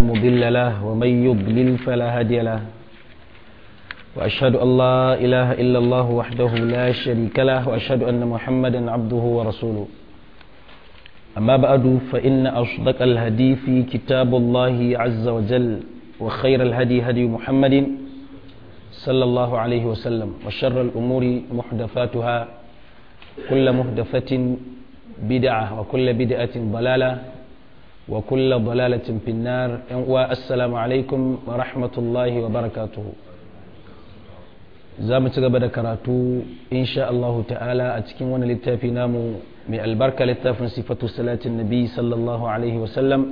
مضل له ومن يضلل فلا هادي له وأشهد أن لا إله إلا الله وحده لا شريك له وأشهد أن محمدا عبده ورسوله أما بعد فإن أصدق الهدي في كتاب الله عز وجل وخير الهدي هدي محمد صلى الله عليه وسلم وشر الأمور محدثاتها كل محدثة بدعة وكل بدعة ضلالة وكل ضلالة في النار والسلام عليكم ورحمة الله وبركاته za mu ci gaba da karatu insha Allah ta'ala a cikin wani littafi namu mai albarka littafin sifatu salatin nabi sallallahu alaihi wasallam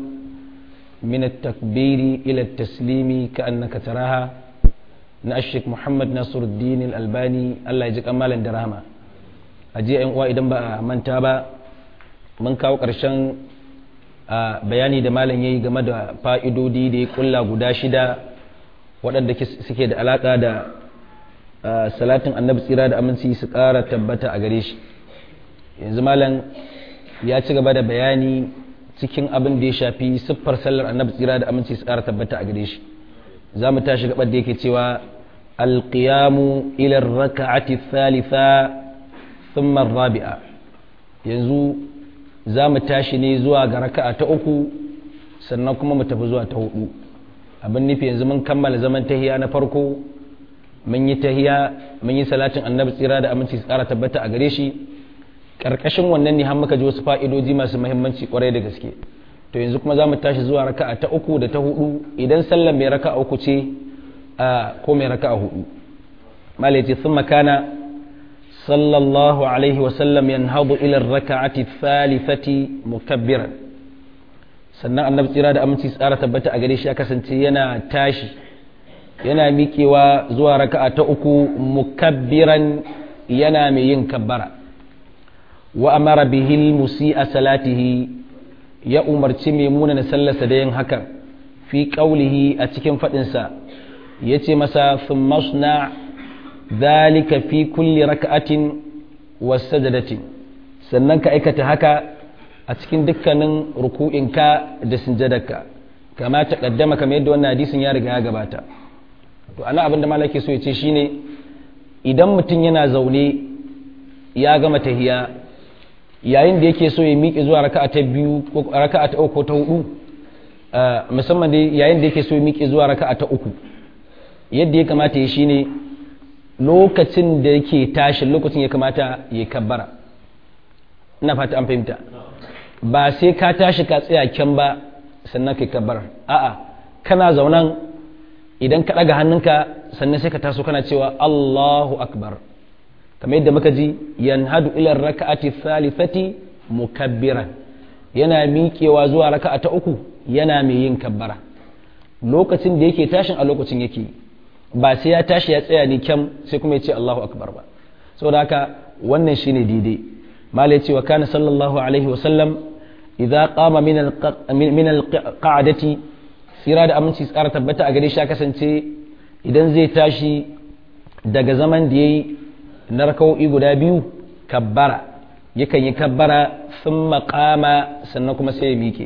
min at-takbiri ila at-taslimi ka annaka taraha na ashik Muhammad Nasiruddin al-Albani Allah ya ji kamalan da rahama a jiya yan uwa idan ba a manta ba mun kawo ƙarshen bayani da malam yayi game da fa'idodi da ya kulla guda shida waɗanda suke da alaƙa da salatin annabi tsira da aminci su ƙara tabbata a gare shi yanzu malam ya ci gaba da bayani cikin abin da ya shafi siffar sallar annabi tsira da aminci su ƙara tabbata a gare shi za mu tashi gabar da yake cewa alƙiyamu ilar raka'ati thalitha thumma rabi'a yanzu za mu tashi ne zuwa ga raka'a ta uku sannan kuma mu tafi zuwa ta hudu abin nufi yanzu mun kammala zaman tahiya na farko mun yi tahiya mun yi salatin annabi tsira da aminci su tsara tabbata a gare shi karkashin wannan ne har muka ji wasu fa'idoji masu muhimmanci kwarai da gaske to yanzu kuma za mu tashi zuwa raka'a ta uku da ta hudu idan sallar mai raka'a uku ce ko mai raka'a hudu malai ce sun makana sallallahu alaihi wasallam yanhadu ila raka'ati thalithati mukabbiran sannan annabi tsira da aminci tsara tabbata a gare shi ya kasance yana tashi yana miƙewa zuwa raka'a ta uku mukabbiran yana mai yin kabbara wa amara bihil musi'a salatihi ya umarci mai munana sallarsa da yin hakan fi ƙaulihi a cikin faɗinsa ya ce masa masna zalika fi kulli raka'atin wasajadatin sannan ka aikata haka a cikin dukkanin ruku'inka da sinjadarka kama ta ƙaddama kamar yadda wannan hadisin ya riga ya gabata to ana abin da malaki so ya ce shine idan mutum yana zaune ya gama tahiya yayin da yake so ya miƙe zuwa raka'a ta biyu ko raka'a ta uku ko ta hudu musamman dai yayin da yake so ya miƙe zuwa raka'a ta uku yadda ya kamata ya shine lokacin da yake tashi lokacin ya kamata ya kabbara ina fata an fahimta ba sai ka tashi ka tsaya kyan ba sannan ka kabbara a'a kana zaunan idan ka ɗaga hannunka sannan sai ka taso kana cewa Allahu akbar kamar yadda muka ji yanhadu ila raka'ati thalithati mukabbiran yana miƙewa zuwa raka'a ta uku yana mai yin kabbara lokacin da yake tashin a lokacin yake ba sai ya tashi ya tsaya ni kyam sai kuma ya ce Allahu akbar ba saboda haka wannan shine daidai mala ya ce wa kana sallallahu alaihi wa sallam idza qama min al-qa'dati tsira da aminci tsara tabbata a gare shi ya kasance idan zai tashi daga zaman da ya yi na raka'o'i guda biyu kabbara yakan yi kabbara sun maƙama sannan kuma sai ya miƙe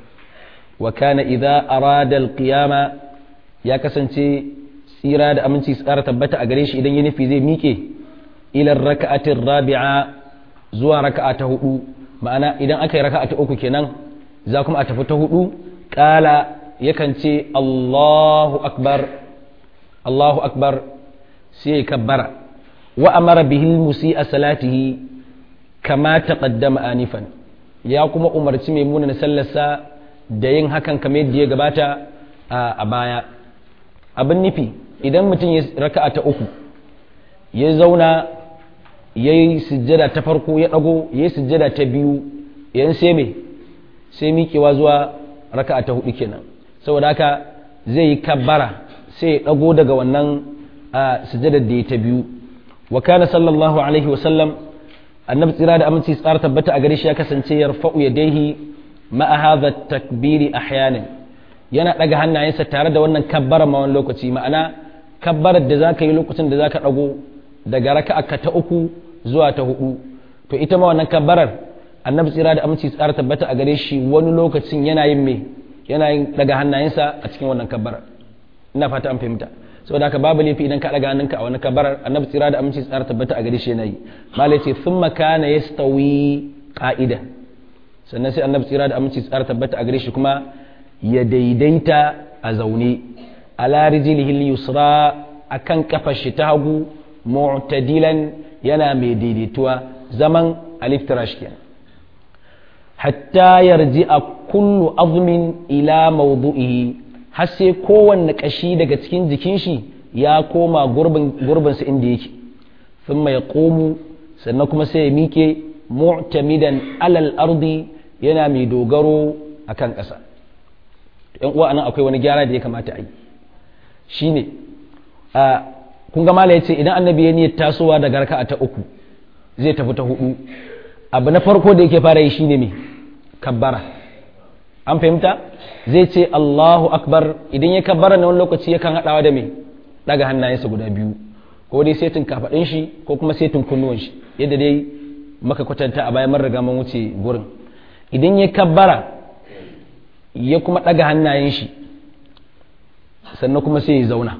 wa kana idza arada alqiyama ya kasance tsira da aminci tsara tabbata a gare shi idan ya nufi zai miƙe ila raka'atin rabi'a zuwa raka'a ta hudu ma'ana idan aka yi raka'a ta uku kenan za kuma a tafi ta hudu ƙala yakan ce Allahu akbar Allahu akbar sai ya kabbara wa amara bihil musi a salatihi kama taqaddama anifan ya kuma umarci mai muna sallarsa da yin hakan kamar yadda ya gabata a baya abin nufi idan mutum ya raka'a ta uku ya zauna ya yi sujjada ta farko ya ɗago ya yi sujjada ta biyu yan sai me sai miƙewa zuwa raka'a ta hudu kenan saboda haka zai yi kabbara sai ya ɗago daga wannan sujadar da ya ta biyu wa kana sallallahu alaihi wa sallam annabi tsira da aminci tsara tabbata a gare shi ya kasance ya rafa'u yadaihi ma'a hadha takbiri ahyanan yana ɗaga hannayensa tare da wannan kabbara ma wani lokaci ma'ana kabbarar da zaka yi lokacin da zaka ɗago daga raka'a ta uku zuwa ta hudu to ita ma wannan kabbarar annabi tsira da aminci tsara tabbata a gare shi wani lokacin yana yin me yana yin daga hannayensa a cikin wannan kabbara ina fata an fahimta saboda haka babu laifi idan ka daga hannunka a wani kabbarar annabi tsira da aminci tsara tabbata a gare shi yana yi malai ce thumma kana yastawi qa'idan sannan sai annabi tsira da aminci tsara tabbata a gare shi kuma ya daidaita a zaune ala rijlihi yusra akan kafar shi ta hagu mu'tadilan yana mai daidaituwa zaman aliftirash kenan hatta yarji a kullu azmin ila mawdu'ihi har sai kowanne kashi daga cikin jikin shi ya koma gurbinsa inda yake thumma ya komu sannan kuma sai ya mike mu'tamidan alal ardi yana mai dogaro akan ƙasa yan uwa anan akwai wani gyara da ya kamata a yi shine a kun ga mala yace idan annabi ya niyyar tasowa daga raka'a ta uku zai tafi ta hudu abu na farko da yake fara yi shine me kabbara an fahimta zai ce Allahu akbar idan ya kabbara na wani lokaci yakan haɗawa da me daga hannayensa guda biyu ko dai setin kafaɗin shi ko kuma setin kunnuwan shi yadda dai maka kwatanta a bayan mun riga mun wuce gurin idan ya kabbara ya kuma ɗaga hannayen shi sannan kuma sai ya zauna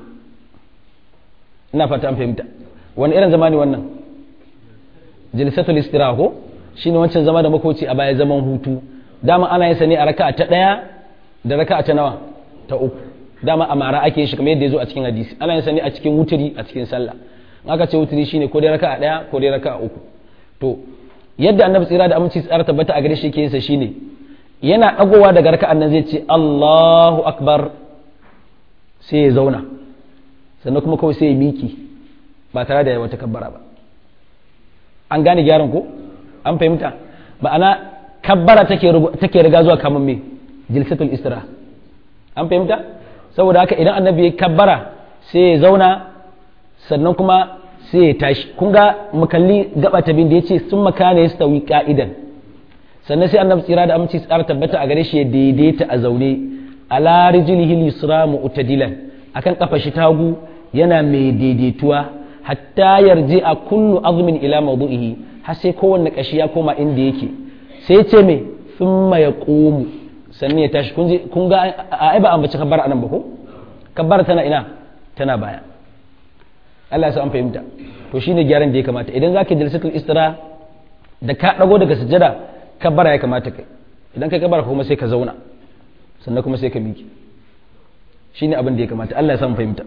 ina fata an fahimta wani irin zama ne wannan jilisatul istiraha ko shine wancan zama da makoci a baya zaman hutu dama ana yin sa ne a raka'a ta ɗaya da raka'a ta nawa ta uku dama a mara ake yin shi kamar yadda ya zo a cikin hadisi ana yin sa ne a cikin wuturi a cikin sallah in aka ce wuturi shine ko dai raka'a ɗaya ko dai raka'a uku to yadda annabi tsira da aminci tsara tabbata a gare shi yake yin sa shine yana dagowa daga raka'an nan zai ce Allahu akbar sai ya zauna sannan kuma kawai sai ya miki ba tare da ya wata kabbara ba an gane gyaran ko an fahimta ma'ana kabbara take riga zuwa kamar me jilsatul istira an fahimta saboda haka idan annabi ya kabbara sai ya zauna sannan kuma sai ya tashi kun ga mukalli gaba ta bin da yace sun makana ya stawi ka'idan sannan sai annabi tsira da aminci tsara tabbata a gare shi ya daidaita a zaune ala rijlihi yusra mu'tadilan akan kafa shi tagu yana mai daidaituwa hatta yarji a kullu azmin ila mawdu'ihi har sai kowanne kashi ya koma inda yake sai ce me thumma yaqumu sannan ya tashi kun ga ai ba ambaci kabbar anan ba ko kabbar tana ina tana baya Allah ya sa an fahimta to shine gyaran da ya kamata idan zaka jalsatul istira da ka dago daga sujjada kabbara ya kamata kai idan kai kabbara kuma sai ka zauna sannan kuma sai ka miƙe shine abin da ya kamata Allah ya sa mu fahimta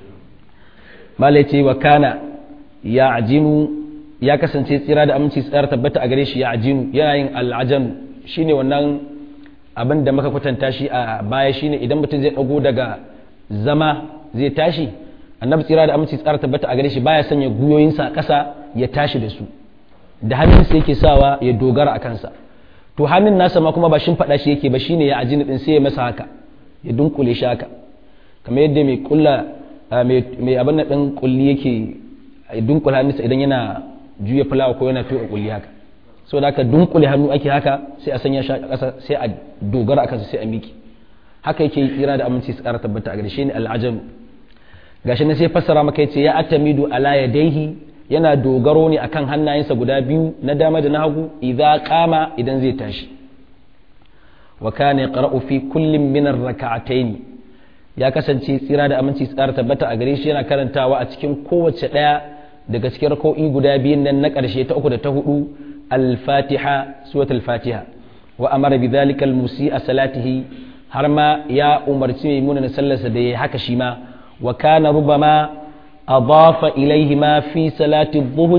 malai ce wa kana ya ajinu ya kasance tsira da aminci tsara tabbata a gare shi ya ajinu yana yin al'ajanu shine wannan abin da muka kwatanta shi a baya shine idan mutum zai dago daga zama zai tashi annabi tsira da aminci tsara tabbata a gare shi baya sanya guyoyinsa a ƙasa ya tashi da su da hannunsa yake sawa ya dogara a kansa to hannun nasa ma kuma ba shin faɗa shi yake ba shine ya ajini din sai ya masa haka ya dunkule shi haka kamar yadda mai kulla mai abin nan din kulli yake dunkula hannunsa idan yana juya fulawa ko yana tuka kulli haka so da aka dunkule hannu ake haka sai a sanya shi a ƙasa sai a dogara a kansa sai a miki haka yake tsira da aminci su ƙara tabbata a gare shi ne al'ajalu gashi na sai fassara maka yace ya atamidu ala yadaihi yana dogaro ne akan hannayensa guda biyu na dama da na hagu idza qama idan zai tashi wa kana yaqra'u fi kullin min ar-rak'atayn ya kasance tsira da aminci tsara tabbata a gare shi yana karantawa a cikin kowace daya daga cikin rak'o'i guda biyun nan na karshe ta uku da ta hudu al-fatiha suratul fatiha wa amara bidhalika al-musi'a salatihi har ma ya umarci mai munana sallarsa da ya haka shi ma wa kana rubama أضاف إليهما في صلاة الظهر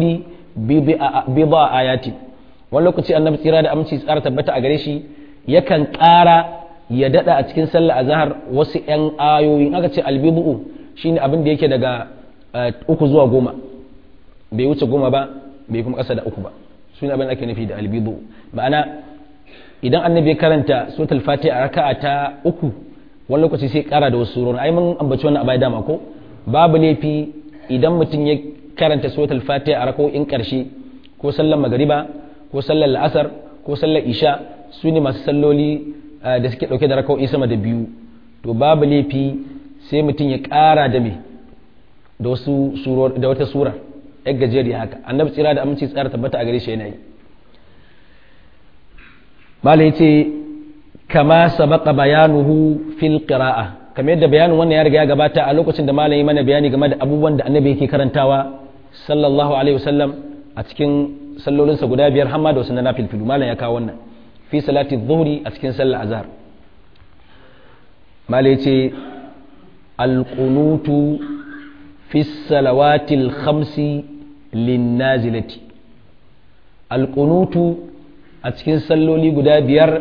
بضع آيات wani lokaci annabi tsira da aminci tsara tabbata a gare shi yakan ƙara ya daɗa a cikin sallah azhar wasu 'yan ayoyi aka ce albibu shine abin da yake daga uku zuwa goma bai wuce goma ba bai kuma ƙasa da uku ba su ne abin da ake nufi da albibu ma'ana idan annabi ya karanta suratul fatiha a raka'a ta uku wani lokaci sai ƙara da wasu surori ai mun ambaci wannan a baya dama ko babu laifi idan mutum ya karanta suratul fatiha a rako'in karshe ko sallar magariba ko sallar la'asar ko sallar isha su ne masu salloli da suke dauke da rako'i sama da biyu to babu laifi sai mutum ya kara da me da wasu suror da wata sura yar gajeriya haka annabi tsira da aminci tsara tabbata a gare shi yana yi malai ce kama sabaqa bayanuhu fil qira'a kamar yadda bayanin wannan ya riga ya gabata a lokacin da malami mana bayani game da abubuwan da annabi yake karantawa sallallahu alaihi wasallam a cikin sallolinsa guda biyar hamma da wasu na nafilfilu malam ya kawo wannan fi salati dhuhri a cikin sallar azhar malai ce alqunutu fi salawatil khamsi linnazilati alqunutu a cikin salloli guda biyar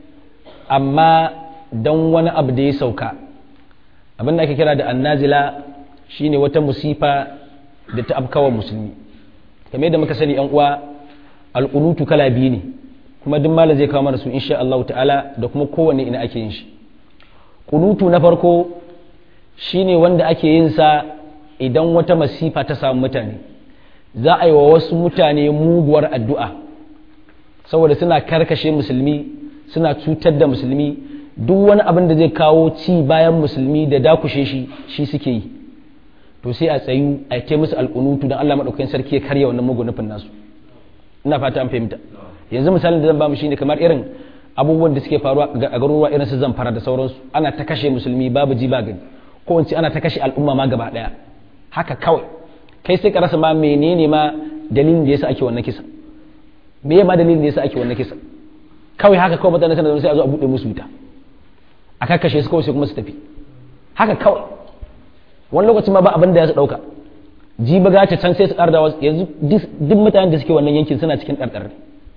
amma don wani abu da ya sauka abin da ake kira da annazila shine wata musifa da ta afkawa musulmi kamar yadda muka sani yan uwa alqunutu kala biyu ne kuma duk malam zai kawo mana su insha Allah ta'ala da kuma kowanne ina ake yin shi kunutu na farko shine wanda ake yin sa idan wata masifa ta samu mutane za a yi wa wasu mutane muguwar addu'a saboda suna karkashe musulmi suna cutar da musulmi duk wani abin da zai kawo ci bayan musulmi da dakushe shi shi suke yi to sai a tsayu a ce musu alƙunutu don Allah maɗaukakin sarki ya karya wannan mugun nufin nasu ina fata an fahimta yanzu misalin da zan ba mu shine kamar irin abubuwan da suke faruwa a garuruwa irin su zamfara da sauransu ana ta kashe musulmi babu ji ba gani ko in ce ana ta kashe al'umma ma gaba daya haka kawai kai sai ka rasa ma menene ma dalilin da yasa ake wannan kisa me ma dalilin da yasa ake wannan kisa kawai haka kawai mutane suna sai a zo a bude musu wuta a kakkashe su kawai sai kuma su tafi haka kawai wani lokacin ma ba abin da ya su dauka ji ba ta can sai su karda yanzu duk mutanen da suke wannan yankin suna cikin ɗarɗar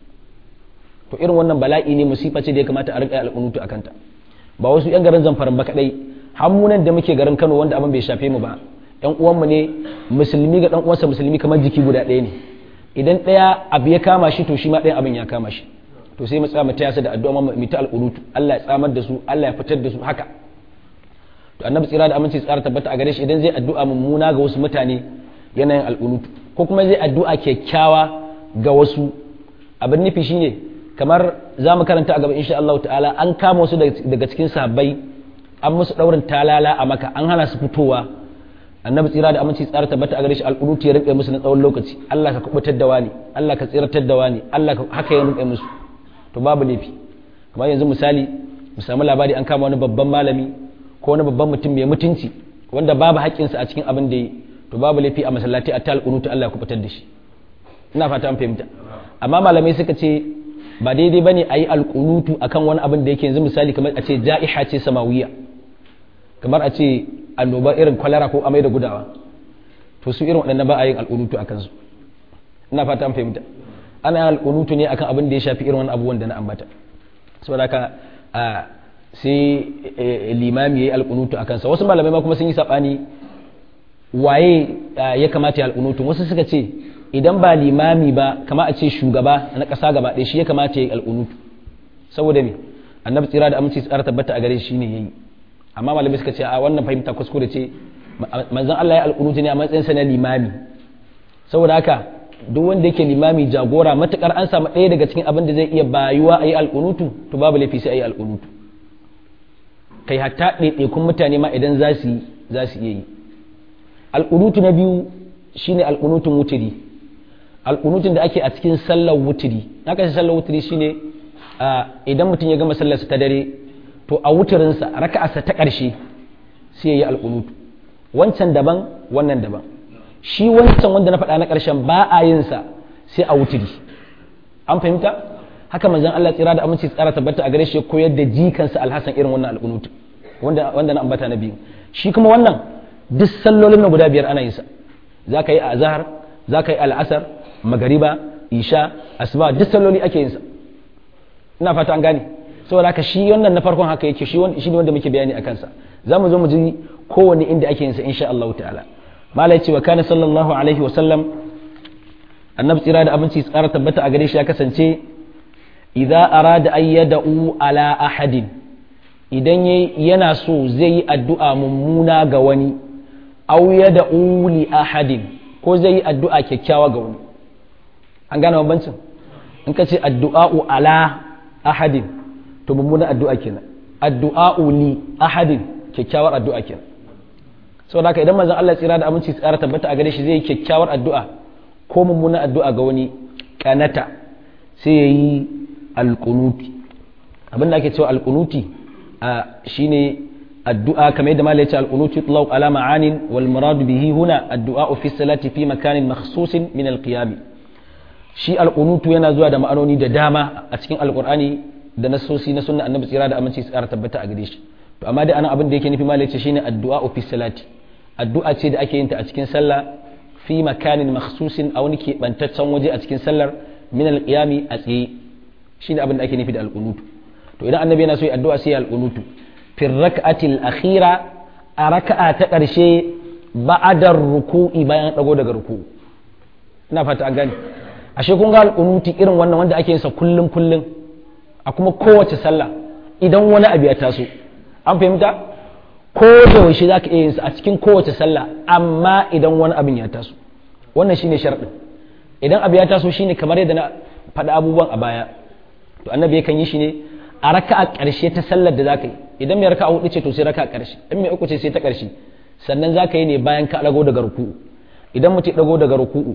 to irin wannan bala'i ne musifa ce da ya kamata a riƙa al'unutu a kanta ba wasu 'yan garin zamfaran ba kaɗai hammunan da muke garin kano wanda abin bai shafe mu ba 'yan uwanmu ne musulmi ga ɗan uwansa musulmi kamar jiki guda ɗaya ne idan ɗaya abu ya kama shi to shi ma ɗayan abin ya kama shi to sai mu tsaya mu taya su da addu'a mu ta al'unutu Allah ya tsamar da su Allah ya fitar da su haka to annabi tsira da aminci tsara tabbata a gare shi idan zai addu'a mummuna ga wasu mutane yanayin al'unutu ko kuma zai addu'a kyakkyawa ga wasu abin nufi shine kamar za mu karanta a gaba insha Allah ta'ala an kama wasu daga cikin sahabbai an musu daurin talala a maka an hana su fitowa annabi tsira da aminci tsara tabbata a gare shi al'unutu ya rinƙe musu na tsawon lokaci Allah ka kubutar da wani Allah ka tsiratar da wani Allah ka haka ya rinƙe musu to babu laifi kamar yanzu misali mu samu labari an kama wani babban malami ko wani babban mutum mai mutunci wanda babu haƙƙinsa a cikin abin da yi to babu laifi a masallaci a ta alƙunutu Allah ya kubutar da shi ina fata an fahimta amma malamai suka ce ba daidai bane a yi alƙunutu akan wani abin da yake yanzu misali kamar a ce ja'iha ce samawiya kamar a ce annoba irin kwalara ko amai da gudawa to su irin waɗannan ba a yin alƙunutu a kansu ina fata an fahimta ana yin alƙunutu ne akan abin da ya shafi irin wani abubuwan da na ambata saboda haka sai limami ya yi alƙunutu a kansa wasu malamai ma kuma sun yi saɓani waye ya kamata ya alƙunutu wasu suka ce idan ba limami ba kama a ce shugaba na ƙasa gaba ɗaya shi ya kamata ya yi alƙunutu saboda me annabi tsira da aminci tsara tabbata a gare shi ne yayi amma malamai suka ce a wannan fahimta kuskure ce manzon Allah ya alƙunutu ne a matsayin sa na limami saboda haka duk wanda yake limami jagora matukar an samu ɗaya daga cikin abin da zai iya bayuwa a yi alƙunutu to babu laifi sai a yi alƙunutu kai hatta ɗaiɗaikun mutane ma idan za su za su iya yi alƙunutu na biyu shine alƙunutun wuturi alƙunutun da ake a cikin sallar wuturi haka shi sallar wuturi shine idan mutum ya gama sallarsa ta dare to a wuturinsa raka'arsa ta ƙarshe sai ya yi alƙunutu wancan daban wannan daban shi wancan wanda na faɗa na ƙarshen ba a yin sa sai a wuturi an fahimta haka manzon Allah tsira da aminci tsara tabbata a gare shi koyar da jikansa alhassan irin wannan alƙunutu wanda wanda na ambata na biyu shi kuma wannan duk sallolin na guda biyar ana yin sa za ka yi azhar za ka yi al'asar magariba isha asuba duk salloli ake yin sa ina fata an gane saboda haka shi wannan na farkon haka yake shi shi ne wanda muke bayani a kansa za mu zo mu ji kowanne inda ake yin sa insha Allah ta'ala malai ce wa kana sallallahu alaihi wa sallam annabi tsira da abinci tsara tabbata a gare shi ya kasance idza arada an yad'u ala ahadin idan yana so zai yi addu'a mummuna ga wani aw yad'u li ahadin ko zai yi addu'a kyakkyawa ga wani an gane bambancin in ka ce addu'a'u ala ahadin to mummuna addu'a kenan addu'a'u li ahadin kyakkyawar addu'a kenan saboda haka idan manzon Allah tsira da aminci tsara tabbata a gare shi zai yi kyakkyawar addu'a ko mummuna addu'a ga wani kanata sai ya yi alƙunuti abin da ake cewa alqunuti shine addu'a kamar yadda malai ya ce alqunuti yutlaq ala ma'anin wal murad bihi huna addu'a fi salati fi makanin makhsusin min alqiyam shi alqunutu yana zuwa da ma'anoni da dama a cikin alqur'ani da nasosi na sunna annabi tsira da aminci tsara tabbata a gare shi to amma dai anan abin da yake nufi malai ce shine addu'a fi salati addu'a ce da ake yin ta a cikin sallah fi makanin makhsusin a wani keɓantaccen waje a cikin sallar min alqiyami a tsaye shine abin da ake nufi da alqunutu to idan annabi yana so ya addu'a sai ya alqunutu fi rak'atil akhira a raka'a ta ƙarshe ba'adar ruku'i bayan dago daga ruku'u ina fata an gane ashe kun ga alqunuti irin wannan wanda ake yin sa kullum kullum a kuma kowace sallah idan wani abu ya taso an fahimta ko da yaushe za ka iya yin sa a cikin kowace sallah amma idan wani abin ya taso wannan shine sharɗin idan abu ya taso shine kamar yadda na faɗa abubuwan a baya to annabi yakan yi shi ne a raka'a ƙarshe ta sallar da za ka yi idan mai raka'a hudu ce to sai raka'a ƙarshe in mai uku ce sai ta ƙarshe sannan za ka yi ne bayan ka ɗago daga ruku'u idan mutum ɗago daga ruku'u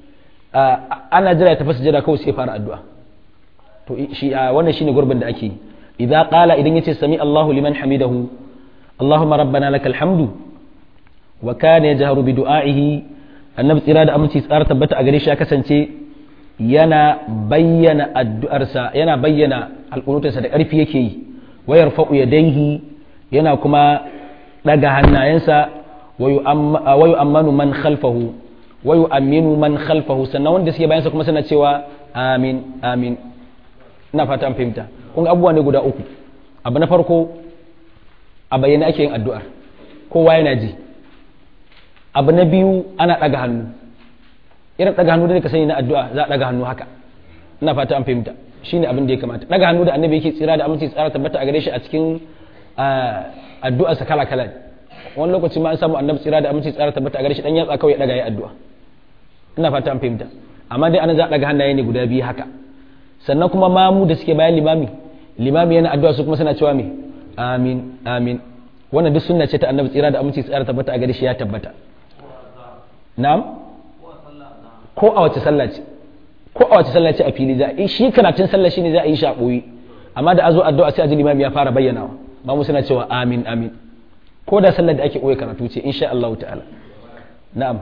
ana jira ya tafi sujada kawai sai fara addu'a to shi wannan shine gurbin da ake yi idza qala idan yace sami Allahu liman hamidahu Allahumma rabbana lakal hamdu wa kana yajharu bi du'a'ihi annabi tsira da aminci tsara tabbata a gare shi ya kasance yana bayyana addu'arsa yana bayyana alƙunutarsa da ƙarfi yake yi wayar fa'u yadaihi yana kuma daga hannayensa wayu ammanu man khalfahu wayu aminu man khalfahu sannan wanda suke bayansa kuma suna cewa amin amin ina fata an fahimta kun ga abubuwa ne guda uku abu na farko a bayyana ake yin addu'ar kowa yana ji abu na biyu ana ɗaga hannu irin ɗaga hannu da ka sani na addu'a za a ɗaga hannu haka ina fata an fahimta shine abin da ya kamata ɗaga hannu da annabi yake tsira da aminci tsara tabbata a gare shi a cikin addu'arsa kala kala wani lokaci ma an samu annabi tsira da aminci tsara tabbata a gare shi dan yatsa kawai ya ɗaga ya addu'a ina fata an fahimta amma dai ana za a ɗaga hannaye ne guda biyu haka sannan kuma mamu da suke bayan limami limami yana addu'a su kuma suna cewa me amin amin wannan duk sunna ce ta annabi tsira da aminci tsara tabbata a gare shi ya tabbata na'am ko a wace sallah ce ko a wace sallah ce a fili za a shi karatun sallah shine za a yi shi a boye amma da azo addu'a sai a ji limami ya fara bayyanawa mamu suna cewa amin amin ko da sallar da ake boye karatu ce insha Allah ta'ala na'am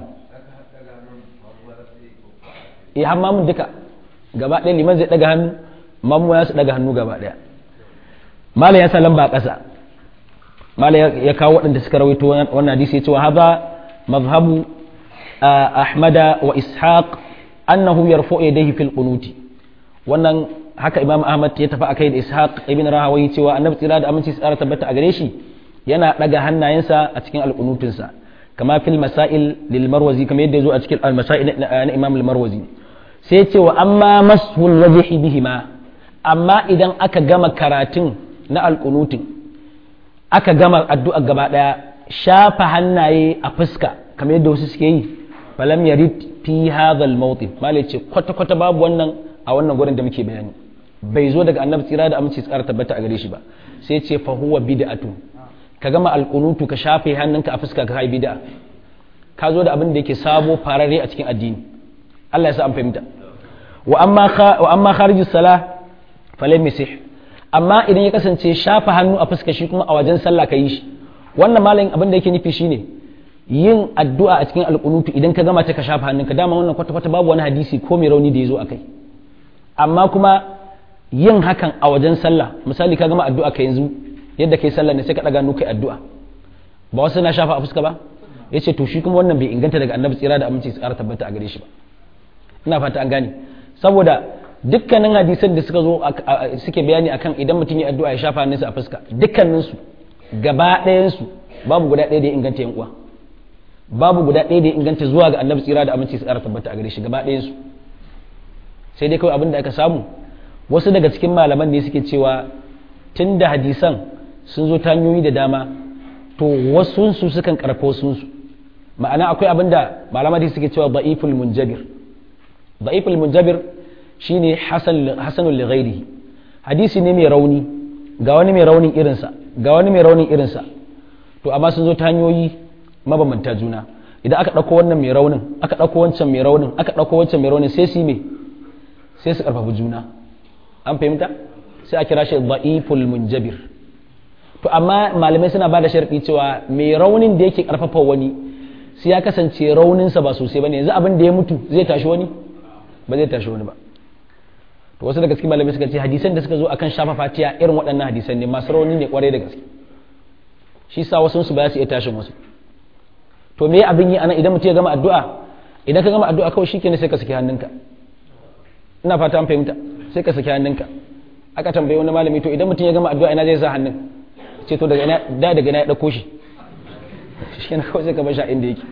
eh har mamun duka gaba ɗaya liman zai daga hannu mamu ya su daga hannu gaba ɗaya malam ya sa lamba a ƙasa malam ya kawo waɗanda suka rawaito wannan hadisi ya ce wa haza mazhabu ahmada wa ishaq annahu yarfu yadayhi fil qunuti wannan haka imam ahmad ya tafi akai da ishaq ibn rahawayi cewa annabi tsira da aminci tsara tabbata a gare shi yana daga hannayensa a cikin alqunutinsa kama fil masail lil marwazi kamar yadda ya zo a cikin al masail na imam al marwazi sai ce wa amma mashul wajhi bihima amma idan aka gama karatun na alqunutin aka gama addu'a gaba daya shafa hannaye a fuska kamar yadda wasu suke yi falam yarid fi hadha al-mawtin malai ce kwata kwata babu wannan a wannan gurin da muke bayani bai zo daga annabi tsira da aminci tsara tabbata a gare shi ba sai ce fa huwa bid'atu ka gama alqunutu ka shafe hannunka a fuska ka kai bid'a ka zo da abin da yake sabo farare a cikin addini Allah ya sa an fahimta wa amma wa amma kharijus salah falam yasih amma idan ya kasance shafa hannu a fuska shi kuma a wajen sallah ka yi shi wannan malamin abin da yake nufi shine yin addu'a a cikin alƙunutu idan ka gama ta ka shafa hannunka dama wannan kwata-kwata babu wani hadisi ko mai rauni da ya zo a kai amma kuma yin hakan a wajen sallah misali ka gama addu'a ka yanzu yadda kai sallah ne sai ka ɗaga hannu kai addu'a ba wasu na shafa a fuska ba ya ce to shi kuma wannan bai inganta daga annabi tsira da aminci su ƙara tabbata a gare shi ba ina fata an gane saboda dukkanin hadisan da suka zo suke bayani akan idan mutum ya addu'a ya shafa hannunsa a fuska dukkaninsu gaba ɗayansu babu guda ɗaya da ya inganta yan uwa babu guda ɗaya da ya inganta zuwa ga annabi tsira da aminci su ƙara tabbata a gare shi gaba ɗayansu sai dai kawai abin da aka samu wasu daga cikin malaman ne suke cewa tun da hadisan sun zo ta hanyoyi da dama to wasu su sukan karfa wasu su ma'ana akwai abin da malaman da suke cewa da'iful munjabir da'iful munjabir shine hasan hasanul li ghairihi hadisi ne mai rauni ga wani mai raunin irinsa ga wani mai raunin irinsa to amma sun zo ta hanyoyi mabambanta juna idan aka ɗauko wannan mai raunin aka ɗauko wancan mai raunin aka ɗauko wancan mai raunin sai su yi me sai su ƙarfafi juna an fahimta sai a kira shi da'iful munjabir to amma malamai suna ba da sharɗi cewa mai raunin da yake karfafa wani sai ya kasance rauninsa ba sosai bane yanzu abin da ya mutu zai tashi wani ba zai tashi wani ba to wasu daga cikin malamai suka ce hadisan da suka zo akan shafa fatiya irin waɗannan hadisan ne masu rauni ne kwarai da gaske shi sa wasu su ba su iya tashin wasu to me abin yi anan idan mutum ya gama addu'a idan ka gama addu'a kawai shikenan sai ka saki hannunka ina fata an fahimta sai ka saki hannunka aka tambaye wani malami to idan mutum ya gama addu'a ina zai sa hannun ce to daga ina da daga ina ya dauko shi shikenan kawai sai ka bar shi inda yake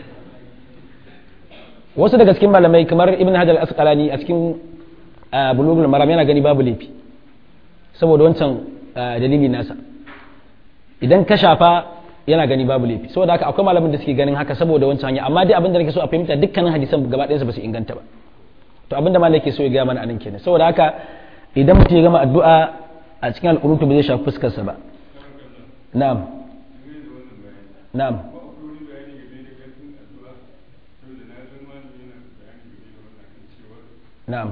wasu daga cikin malamai kamar ibn hajar al-asqalani a cikin bulugul maram yana gani babu laifi saboda wancan dalili nasa idan ka shafa yana gani babu laifi saboda haka akwai malamin da suke ganin haka saboda wancan hanya amma dai abin da nake so a fahimta dukkanin hadisan gaba ɗayansa ba su inganta ba to abin da malai ke so ya gaya mana anan kenan saboda haka idan mutum ya gama addu'a a cikin al'urutu ba zai shafi fuskarsa ba na'am na'am na'am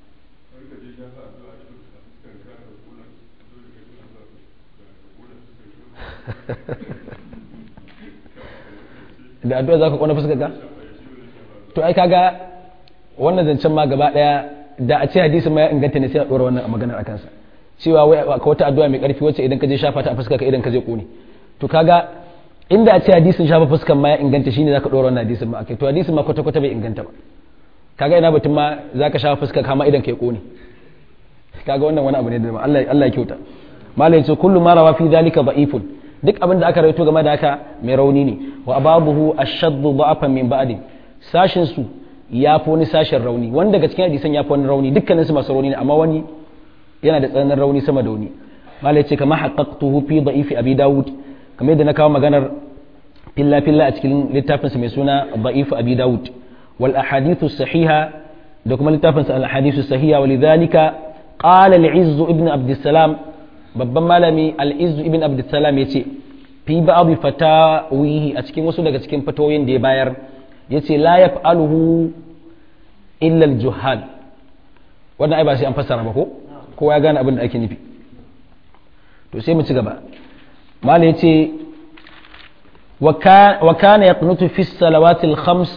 da addu'a za ka kwana fuskar ka to ai kaga wannan zancen ma gaba daya da a ce hadisi ma ya inganta ne sai a dora wannan maganar a kansa cewa wai ka wata addu'a mai karfi wacce idan ka je shafa ta a fuskar ka idan ka je kone to kaga inda a ce hadisin shafa fuskar ma ya inganta shine zaka dora wannan hadisin ma akai to hadisin ma kwata kwata bai inganta ba kaga ina batun ma zaka shafa fuskar ka ma idan ka kone kaga wannan wani abu ne da Allah Allah ya kyauta malai ce kullu ma rawa fi zalika da'ifun duk abin da aka rawaito game da haka mai rauni ne wa ababuhu ashaddu da'afan min ba'di sashin su ya fi wani sashin rauni wani daga cikin hadisan ya fi wani rauni dukkanin su masu rauni ne amma wani yana da tsananin rauni sama da wani malai ce kama haqqaqtuhu fi da'ifi abi dawud kamar yadda na kawo maganar filla filla a cikin littafin sa mai suna da'ifu abi dawud wal ahadithu sahiha da kuma littafin sa al ahadithu sahiha walidhalika qala al-izz ibn abdussalam babban malami al-izz ibn abdussalam yace fi ba'd fatawihi a cikin wasu daga cikin fatoyin da ya bayar yace la yaf'aluhu illa al-juhal wannan ai ba sai an fassara ba ko kowa ya gane abin da ake nufi to sai mu ci gaba malai yace wa kana yaqnutu fi salawatil khams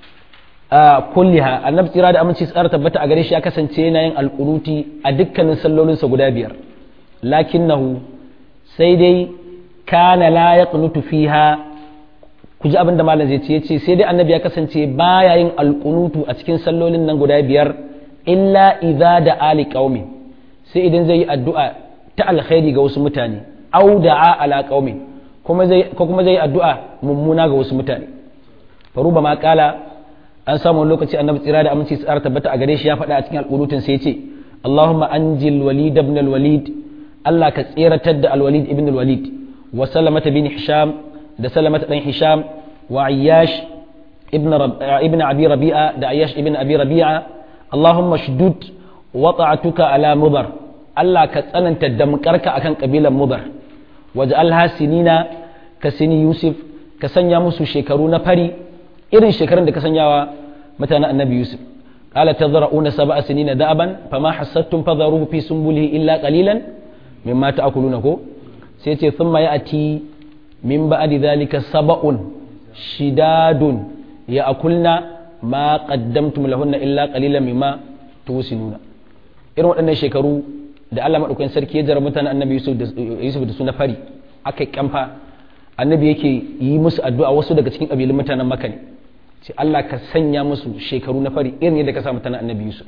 kulliha annabi tsira da aminci tsara tabbata a gare shi ya kasance yana yin alƙunuti a dukkanin sallolinsa guda biyar lakinnahu sai dai kana la yaqnutu fiha ku ji abin da malam zai ce yace sai dai annabi ya kasance baya yin alƙunutu a cikin sallolin nan guda biyar illa idza da ali qaumi sai idan zai yi addu'a ta alkhairi ga wasu mutane au da'a ala qaumi kuma zai ko kuma zai yi addu'a mummuna ga wasu mutane faruba ma kala an samu wani lokaci annabi tsira da aminci tsara tabbata a gare shi ya faɗa a cikin alƙunutin sai ce Allahumma anjil walid ibn al-walid Allah ka tseratar da al-walid ibn al-walid wa salamata bin hisham da salamata dan hisham wa ayyash ibn ibn abi rabi'a da ayyash ibn abi rabi'a Allahumma shdud wata'atuka ala mudar Allah ka tsananta damkarka akan kabilan mudar waj'alha sinina ka sini yusuf ka sanya musu shekaru na fari irin shekarun da ka sanyawa mutanen annabi yusuf qala tadra'una sab'a sinina da'aban fama hassattum fadharuhu fi sumbulihi illa qalilan mimma ta'kuluna ko sai ce thumma ya'ti min ba'di dhalika sab'un shidadun ya'kulna ma qaddamtum lahunna illa qalilan mimma tusinuna irin waɗannan shekaru da Allah madaukakin sarki ya jara mutanen annabi yusuf da yusuf da su na fari aka kamfa annabi yake yi musu addu'a wasu daga cikin ƙabilun mutanen maka ne ce Allah ka sanya musu shekaru na fari irin yadda ka sa mutanen annabi Yusuf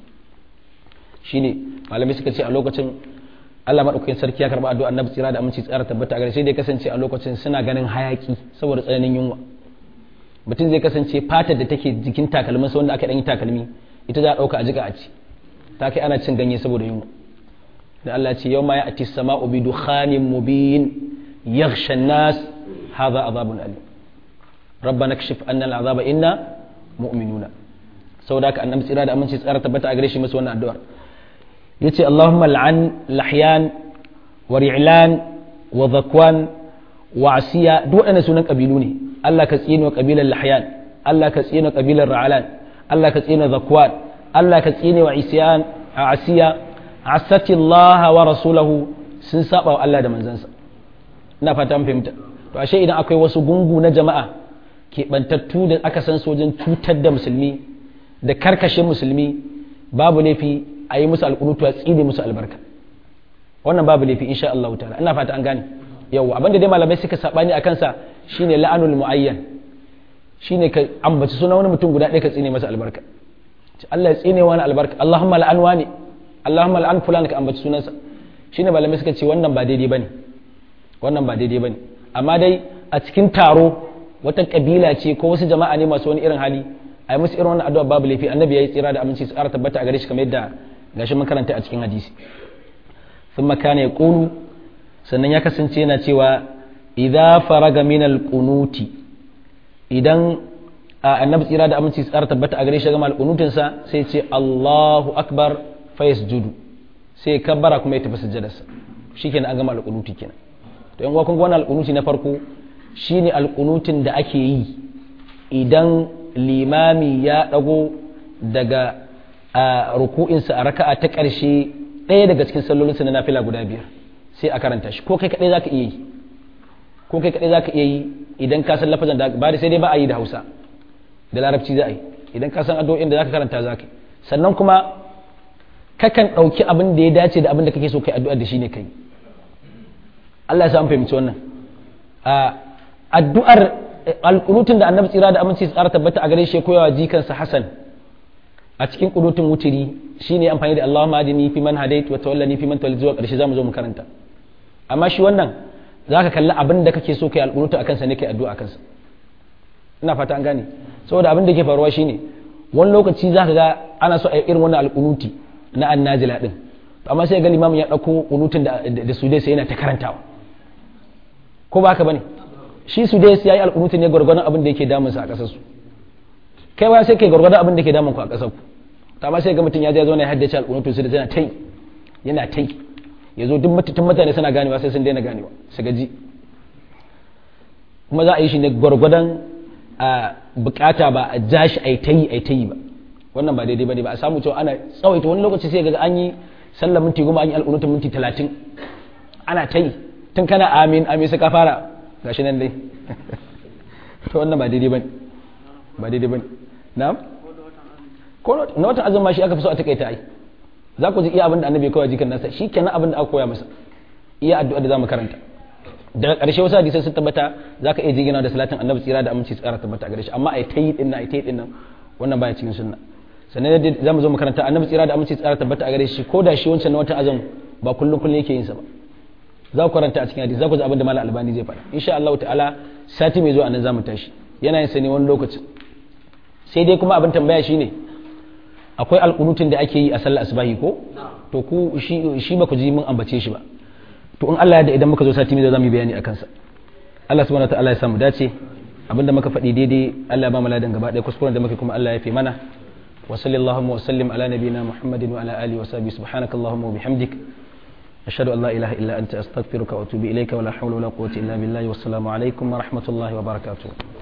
shine malamai suka ce a lokacin Allah madaukakin sarki ya karba addu'a annabi tsira da aminci tsara tabbata a gare sai dai kasance a lokacin suna ganin hayaki saboda tsananin yunwa mutum zai kasance fatar da take jikin takalmin sa wanda aka dan yi takalmi ita za a dauka a jika a ci ta kai ana cin ganye saboda yunwa da Allah ce yau ma ya ati sama'u bi dukhanin mubin yaghsha an-nas hadha azabun alim rabbana kashif anna al'azaba inna mu'minuna saboda haka annabi tsira da aminci tsara tabbata a gare shi masa wannan addu'ar yace allahumma al'an lahyan wa ri'lan wa zakwan wa asiya duk waɗannan sunan kabilu ne Allah ka tsine wa kabilar lahyan Allah ka tsine wa kabilar ra'alan Allah ka tsine wa zakwan Allah ka tsine wa isyan a asiya asati Allah wa rasulahu sun saba wa Allah da manzansa ina fata mun fahimta to ashe idan akwai wasu gungu na jama'a keɓantattu da aka san sojin cutar da musulmi da karkashe musulmi babu laifi a yi musu alƙunutu a tsine musu albarka wannan babu laifi insha Allah ta'ala ina fata an gane yau abinda dai malamai suka sabani a kansa shine la'anul muayyan shine ka ambaci suna wani mutum guda ɗaya ka tsine masa albarka Allah ya tsine wani albarka Allahumma la'an wani Allahumma la'an fulan ka ambaci sunansa shine malamai suka ce wannan ba daidai bane wannan ba daidai bane amma dai a cikin taro wata kabila ce ko wasu jama'a ne masu wani irin hali a yi musu irin wannan addu'a babu laifi annabi ya yi tsira da aminci su ƙara tabbata a gare shi kamar yadda gashi mun karanta a cikin hadisi ثم كان يقول sannan ya kasance yana cewa idza faraga min alqunuti idan annabi tsira da aminci tsara tabbata a gare shi gama alqunutin sa sai ce Allahu akbar fa yasjudu sai kabbara kuma ya tafi sujjadarsa shikenan an gama alqunuti kenan to yan uwa kun ga wannan alqunuti na farko shine alqunutin da ake yi idan limami ya dago daga ruku'insa a raka'a ta ƙarshe ɗaya daga cikin sallolinsa na nafila guda biyar sai a karanta shi ko kai kaɗai za ka iya yi ko kai kaɗai za ka iya yi idan ka san lafazan da ba da sai dai ba a yi da hausa da larabci za a yi idan ka san addu'o'in da za ka karanta za ka yi sannan kuma kakan ɗauki abin da ya dace da abin da kake so kai addu'ar da shi ne kai Allah ya samu fahimci wannan addu'ar alƙunutun da annabi tsira da aminci tsara tabbata a gare shi koyawa jikansa Hassan a cikin ƙunutun wutiri shine amfani da Allahumma adini fi man hadait wa tawallani fi man tawallit zuwa ƙarshe zamu zo mu karanta amma shi wannan zaka kalli abin da kake so kai alƙunutu akan sa ne kai addu'a akan sa ina fata an gane saboda abin da ke faruwa shine wani lokaci zaka ga ana so a yi irin wannan alƙunuti na annazila din amma sai ga limamin ya dauko ƙunutun da da su dai sai yana ta karantawa ko ba haka bane shi su dai yayi alƙunuti ne gwargwadon abin da yake damun sa a ƙasar su kai ba sai kai gwargwadon abin da ke damun ku a ƙasar ku amma sai ga mutum ya je zo ne ya haddace alƙunutu su da tana tai yana tai ya zo duk mutum mutane suna ganewa sai sun daina ganewa su gaji kuma za a yi shi ne gwargwadon a bukata ba a ja shi a yi ta yi a yi ta yi ba wannan ba daidai ba ne ba a samu cewa ana tsawaita wani lokaci sai ga an yi sallar minti goma an yi alƙunutun minti talatin ana ta yi tun kana amin amin sai ka fara gashi nan dai to wannan ba daidai ba ne ba daidai ba ne na'am ko na watan azumi shi aka fi so a takaita ai za ku ji iya abin da annabi ya koya jikin nasa shi kenan abin da aka koya masa iya addu'a da zamu karanta daga ƙarshe wasu hadisai sun tabbata za ka iya jigina da salatin annabi tsira da aminci tsara tabbata a gare shi amma a ta yi ɗin nan a ta yi ɗin nan wannan baya cikin sunna sannan da za mu zo mu karanta annabi tsira da aminci tsara tabbata a gare shi ko da shi wancan na wata azum ba kullum kullum yake yin sa ba za ku karanta a cikin hadisi za ku ji abin da malam albani zai faɗa insha Allah ta'ala sati mai zuwa nan za mu tashi yana yin sa ne wani lokacin sai dai kuma abin tambaya shine akwai alƙunutun da ake yi a sallar asubahi ko to ku shi ba ku ji mun ambace shi ba to in Allah ya da idan muka zo sati mai za mu yi bayani akan sa Allah subhanahu wataala ya samu dace abinda muka faɗi daidai Allah ya ba mu ladan gaba ɗaya kuskuren da muke kuma Allah ya fi mana wa sallallahu wa sallim ala nabiyyina muhammadin wa ala alihi wa sahbihi subhanakallahumma wa bihamdik ashhadu an la ilaha illa anta astaghfiruka wa atubu ilayka wa la hawla wa la quwwata illa billahi wassalamu alaikum wa rahmatullahi wa barakatuh